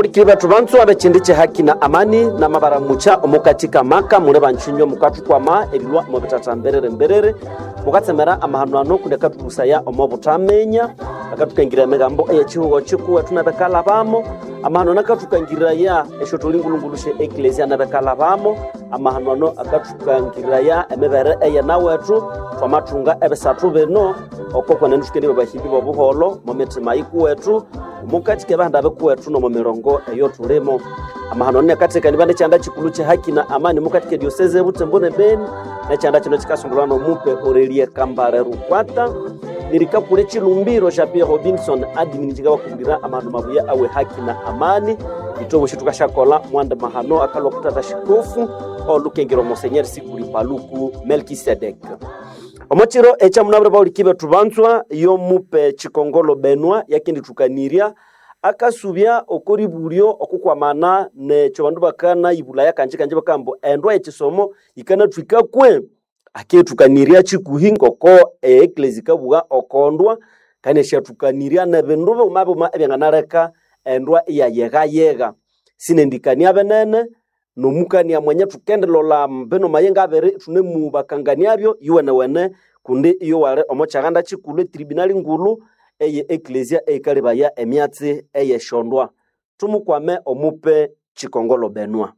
baulikili bethu banzu abechindi chihaki na amani na mabaramucha omukatika maka mune banchinywa mukathukwama erilwa omu bitata mberere mberere mukatsemera amahano ano kundi akathulusaya omu butamenya akathukangirira emigambo eyechihugo chikuwethu nabekalabamo amahano nakathukangiraya esyo tulingulungulu she eklesia nabekalabamo amahano ano akathukangiraya emibere eyenawethu twamathunga ebisathu bino oko kwenene thukeni babahimbi bobuholo mu mitima ikuwethu mukatike bahanda bekuwethu nomu mirongo eyo tulimo amahano ano nakatekani bane chanda chikulu chehaki na amani mukatike dioseze ebutembo ne beni nechanda chino chikasungulwa nomupe orelie kambale rukwata nirikapule chilumbiro sha pierre robinson adimini chikabakumbira amahano mabuya awe haki na amani itobo shitu kashakola mwanda mahano akalwa kutata shikofu olukengero monsenyeri sikuli paluku melkisedek omochiro echamunabire baulikhi bethu banzwa yomupe chikongolo benwa yakendithukanirya akasubya okoribulyo okukwamana necho bandu bakana ibulaya kanje kanje bakambo endwa echisomo ikanathwika kwe akethukanirya chikuhi ngoko eeklesi kabuga okondwa kandi esyathukanirya nebindu bima bima ebyanganaleka endwa iyayeghayegha sinendikania benene nomukania mwenye thukendilola mbino mayenga abiri thunemubakanganiabyo iwenewene kundi iyo wali omo chaghanda chikulu etribunali ngulu eye eklesia eikalibaya emyatsi eyeshondwa tumukwame omupe chikongolo benwa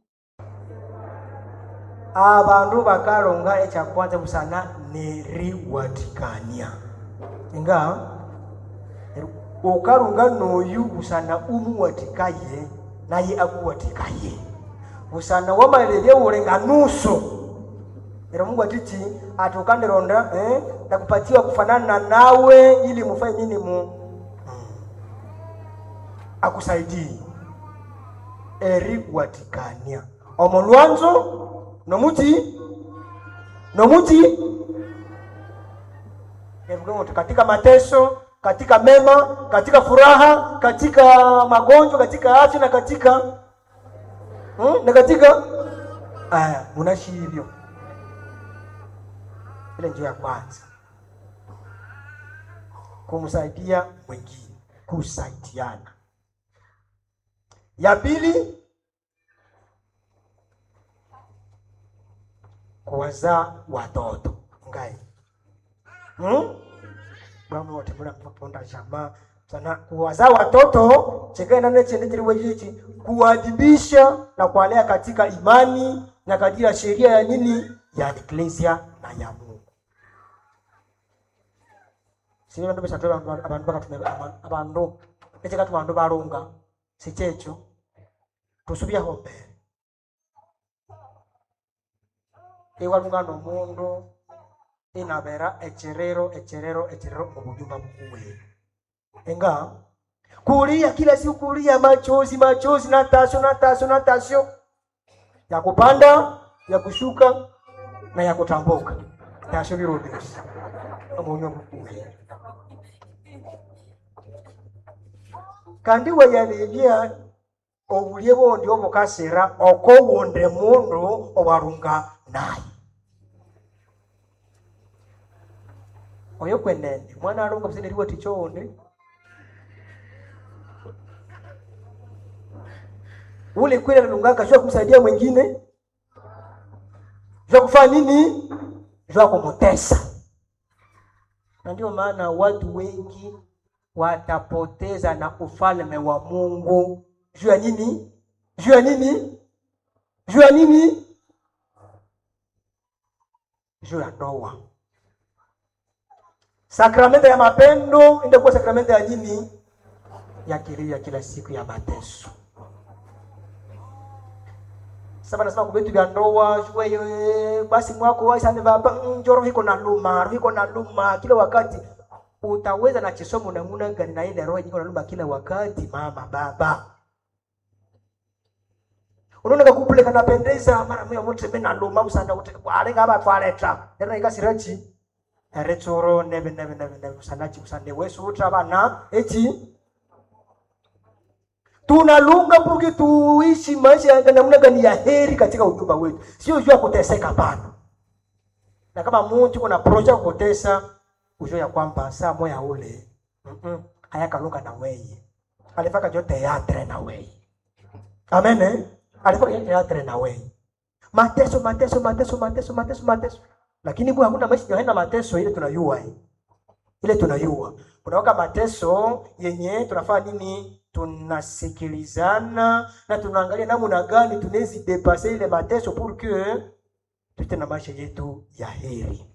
abandu bakalonga ekyakwanza busana neriwatikania inga ukalunga noyu busana umuwatikaye naye akuwatikaye busana wamalilya ulenga nusu era mungu atiti ati ukandironda eh, nakupatiwa kufanana nawe ili mufanye nini mu hmm. akusaidii eriwatikania omo lwanzo nomuti nomuti Evuga katika mateso katika mema katika furaha katika magonjwa katika afya na katika hmm? na katika aya munashi hivyo ile njia ya kwanza kumsaidia mwingine kusaidiana ya pili kuwazaa watoto ngai hmm? bwana wote mula mponda jamaa sana kuwazaa watoto chekaenda nechende chiliwe chichi kuwadibisha na kuwalea katika imani na katika sheria ya nini ya eklesia na ya Mungu sini bandu besatu abandu bakatume abandu echekatu bandu balunga sichecho tusubyaho mbere iwalunga nomundu inabera echerero echerero echerero mubujumba bukuwe enga kulia kila siku kulia machozi machozi natasho natasho natasho ya kupanda ya kushuka na ya kutambuka tasho birudisha omunywa bukuwe kandi weyalebya obulye bondi obukasira okowonde mundu owarunga naye oyo kwenene mwana alonga busene liwo tichonde ule kweli analungaka shua kumsaidia mwingine shua kufanya nini shua kumutesa na ndio maana watu wengi watapoteza na ufalme wa Mungu juu ya nini? Juu ya nini? Juu ya nini? Juu ya ndoa. Sakramento ya mapendo inakuwa sakramento ya nini? Ya kilio ya kila siku ya mateso. Sasa nasema kubetu vya ndoa wewe basi mwako wewe sana baba njoro hiko na luma, hiko na luma kila wakati utaweza na chisomo namuna gani na ile roho nyingi unalumba kila wakati mama baba unaona kakupule kanapendeza mara mwe mtu mena luma usanda kuti alenga aba twaleta ndio ikasirachi eretsoro nebe nebe nebe nebe usanda chi usande wesu utra bana eti tunalunga mpuki tuishi maisha ya namna gani ya heri katika ujumba wetu sio jua kuteseka bana na kama mtu kuna project kutesa ujue ya kwamba saa moya ule mm -mm, hayakalunga na weye alifaka jo teatre na weye amen eh? alifanya teatre na wewe mateso mateso mateso mateso mateso mateso lakini bwana hakuna maisha haina mateso ile tunayua hii ile tunayua kunawaka mateso yenye tunafaa nini tunasikilizana na tunaangalia namna gani tunawezi depase ile mateso pour que tute na maisha yetu ya heri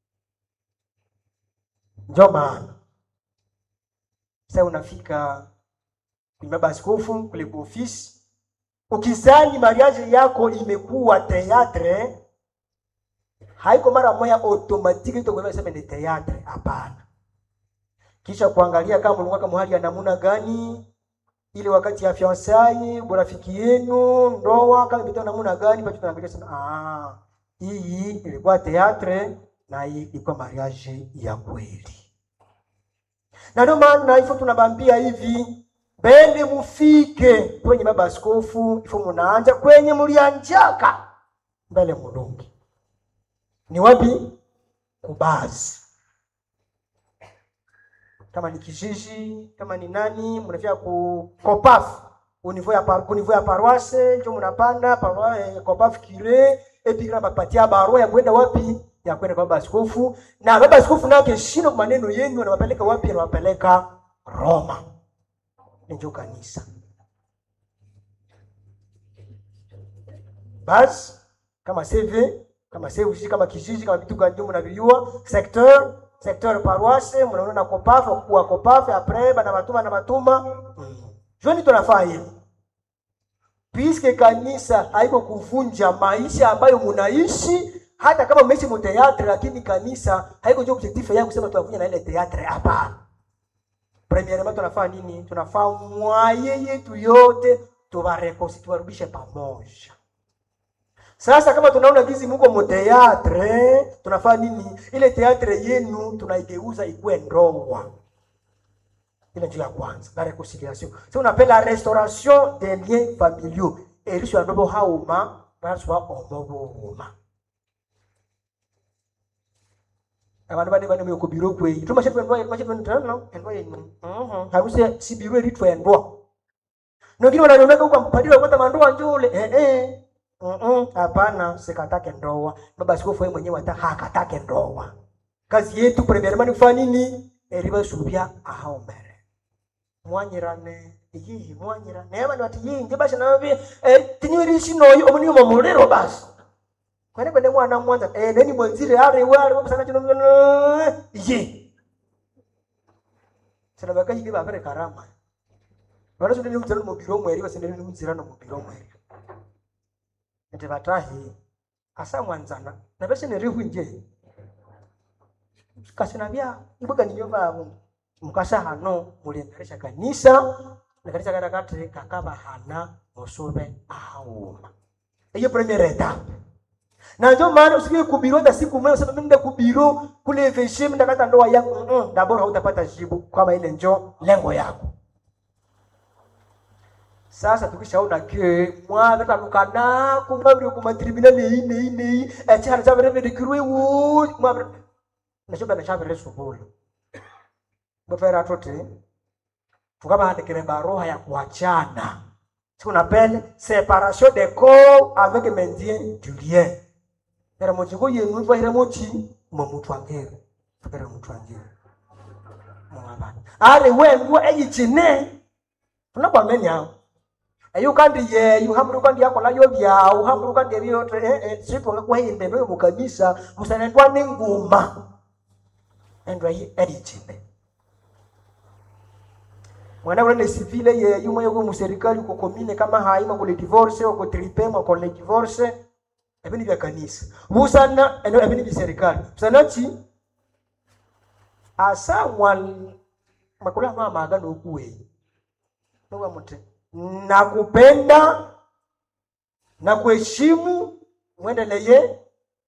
ndio maana sasa unafika kwenye baba askofu kule kwa ofisi ukizani mariage yako imekuwa teatre haiko mara moja automatique itakuwa sema ni teatre hapana kisha kuangalia kama mlikuwa kama hali ya namna gani ile wakati ya fiancai burafiki yenu ndoa kama vitu namna gani basi tunaangalia sana ah hii ilikuwa teatre na hii ilikuwa mariage ya kweli na ndio maana hivyo tunabambia hivi bende mufike kwenye baba askofu ifo munaanja kwenye mulianjaka mbele mulungi ni wapi kubazi kama ni kijiji kama ni nani mnafika ku kopafu univo ya par, univo ya paroisse njo mnapanda paroisse kopafu kire epi kana bapatia barua ya kwenda wapi ya kwenda kwa baba askofu na baba askofu naye akishinda kwa maneno yenu anawapeleka wapi anawapeleka Roma njo kanisa basi kama CV kama CV kama kijiji kama vitu gani mnaviua secteur secteur paroisse mnaona na kopafu kwa kopafu après bana matuma na matuma mm. joni tunafaa hivi puisque kanisa haiko kuvunja maisha ambayo munaishi hata kama mmeishi mu teatre lakini kanisa haiko jo objectif yangu kusema tunavunja na ile teatre hapana premièrement tunafaa nini tunafaa mwaye yetu yote tuwarekosi tuwarudishe pamoja sasa kama tunaona gizi muko mu teatre tunafaa nini ile teatre yenu tunaigeuza ikuwe ndoa ile ndio ya kwanza la reconciliation si unapela la restauration des liens familiaux erisho adobo hauma baswa omobuhuma abantu bane bane mu kubiro kwe tuma shetu ndwa kwa shetu ndano ndwa yenu mhm harusi si biro litwa ndwa nongine wananomeka huko mpadiri kwa mandoa njule eh eh mhm hapana sikatake ndoa baba askofu yeye mwenyewe hata hakatake ndoa kazi yetu premièrement ni kufanya nini eriba subya ahao mbere mwanyirane iyihi mwanyirane aba bati yinje basha nabe eh tinywirishi noyo omuni mu mulero basi kwene kwene mwana mwanza eh neni mwanzire ari wari wabusana kino ye sana bakaji ni babere karama wala sio ni mzira mu biro mweri basi ni mzira no mu biro mweri ete batahi asa mwanzana na bese ni rihu nje kasina bya ibuga ninyo babo mukasa hano muliendelesha kanisa na kanisa katakati kakaba hana musube auma hiyo premier etape na ndio maana usikie kubiro hata siku moja useme mimi kubiro kule veshim ndakata ndoa yako mm -mm, dabora hautapata jibu kama ile njo lengo yako sasa tukishaona ke mwana tanukana kumabiri kuma tribunal ine ine echana chabere vede kirwe wo mwabere nashoba na chabere subulu bofera tote tukabandikire baroha ya kuachana ce qu'on appelle séparation des corps avec maintien du lien era mochiko yenu vahira mochi momutu angere fakera mutu angere mwabana ale wengu eyichine tunakwamenya eyu kandi yeyu hamuru kandi yakola yo byau hamuru kandi ebyote eh eh sipo ngakwahinde no mu kanisa musanendwa n'inguma endwa yi eyichine mwana ule ni civile ye yumo yuko mu serikali uko komine kama haima kule divorce uko tripema uko le divorce ebini bya kanisa busana eno ebini bya serikali busana chi asa mwan makula ma magano okuwe nwa mute nakupenda na kuheshimu mwendelee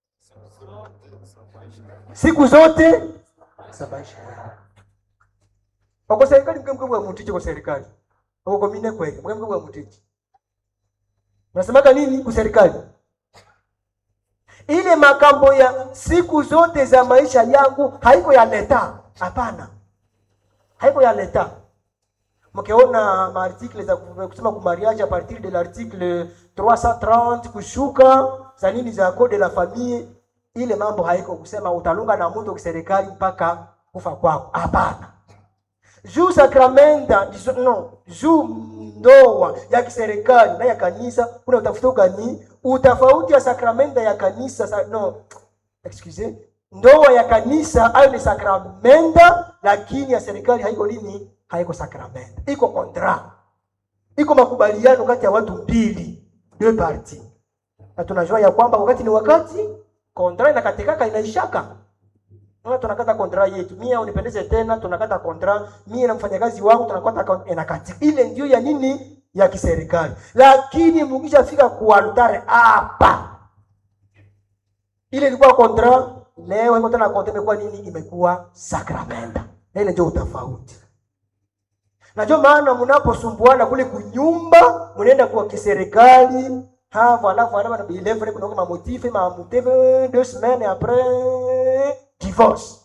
siku zote za maisha yao Wako serikali mke mke wa mutiji kwa serikali. Wako komine kweli, mke mke wa mutiji. Unasemaka nini kwa serikali? Ile makambo ya siku zote za maisha yangu haiko ya leta. Hapana. Haiko ya leta. mkiona maartikle za ku- kusema ku mariage a partir de l'article 330 kushuka za nini za code de la famille ile mambo haiko kusema utalunga na mtu kiserikali mpaka kufa kwako hapana juu sakramenta ndizo- no juu ndoa ya kiserikali na ya kanisa kuna utafuta gani utafauti ya sakramenta ya kanisa sa, no excuse ndoa ya kanisa ayo ni sakramenta lakini ya serikali haiko nini haiko sakramenta iko kontra iko makubaliano kati ya watu mbili deux parties na tunajua ya kwamba wakati ni wakati kontra inakatikaka inaishaka Unaona tunakata kontra yetu. Mimi unipendeze tena tunakata kontra. Mimi na mfanyakazi wangu tunakata kon- inakatika. Ile ndio ya nini? Ya kiserikali. Lakini mkishafika kwa altare hapa. Ile ilikuwa kontra, leo iko tena kontra imekuwa nini? Imekuwa sakramenta. Na ile ndio utofauti. Na ndio maana mnaposumbuana kule kunyumba, mnaenda kwa kiserikali, ha voilà voilà bana bilevre kuna kama motif ma motif deux semaines après divorce.